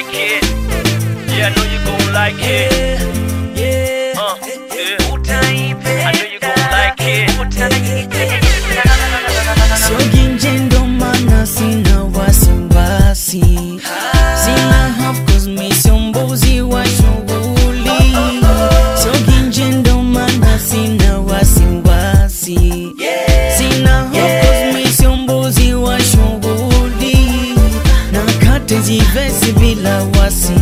like it. Yeah, I know you gon' like it. Yeah, Uh, yeah. I know you gon' like it. Siogi nje ndo maana sina wasiwasi, sina hofu 'cause mi sio mbuzi wa shughuli. Siogi nje ndo maana sina wasiwasi, sina hofu 'cause mi sio mbuzi wa shughuli. Nakata hizi vesi bila wasi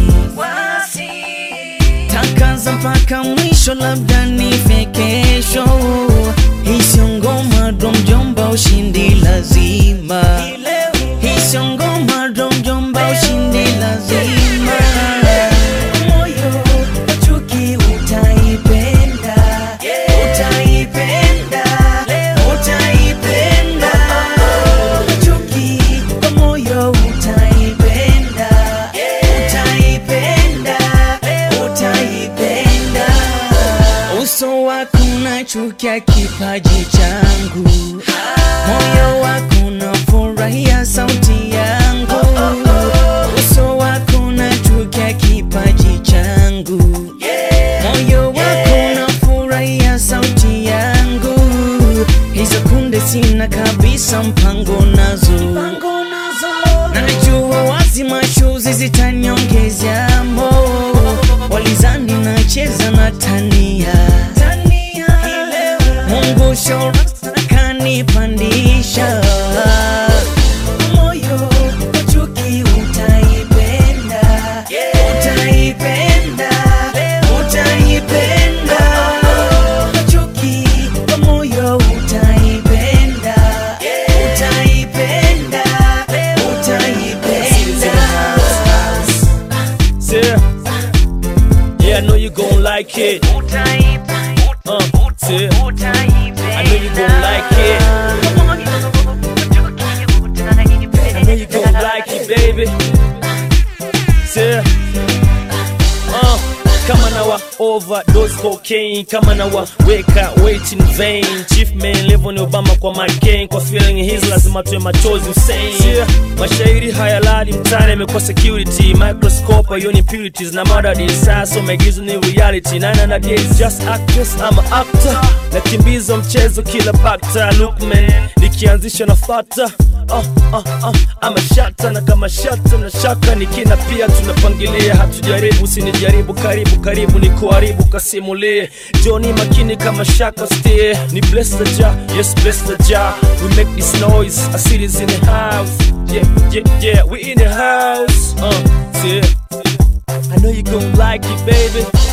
takaza mpaka mwisho, labda nife kesho. Hii sio ngoma ndo mjomba, ushindi lazima. Hii sio ngoma ndo mjomba, ushindi lazima. Moyo wa chuki utaipenda, utaipenda, utaipenda. Chuki kwa moyo utaipenda, utaipenda, utaipenda. Uso wako unachukia kipaji changu, moyo wako unafurahia sauti yangu. Uso wako unachukia kipaji changu, moyo wako unafurahia sauti yangu. Hizo kunde sina kabisa mpango nazo, na najua wazi mashuzi zitaniongezea mo walizani nacheza na tania Mungu shora kanipandisha moyo wa chuki utaipenda utaipenda utaipenda chuki kwa moyo utaipenda utaipenda utaipenda Yeah. Yeah, I know you gon' like it. Uh, yeah. I know you gon' like it. I know you gon' like it, baby. Yeah. Uh, kama na wa overdose cocaine kama na wa weka weight in vain chief man level ni obama kwa McCain kwa feeling hizi lazima tuwe machozi Hussein yeah. mashairi hayalali mtani yamekuwa security microscope hiyo ni purities na madadi sasa maigizo ni reality nine na days just actress ama actor nakimbiza mchezo kila bakta lookman nikianzisha na fata uh, uh, uh, ama shata na kama shata na shaka nikina pia tunapangilia hatujaribu sinijaribu karibu karibu ni kuharibu kasimulie joni makini kama shaka stie ni bless the jar yes bless the jar we make this noise a city's in the house yeah yeah yeah we in the house uh yeah I know you gon' like it baby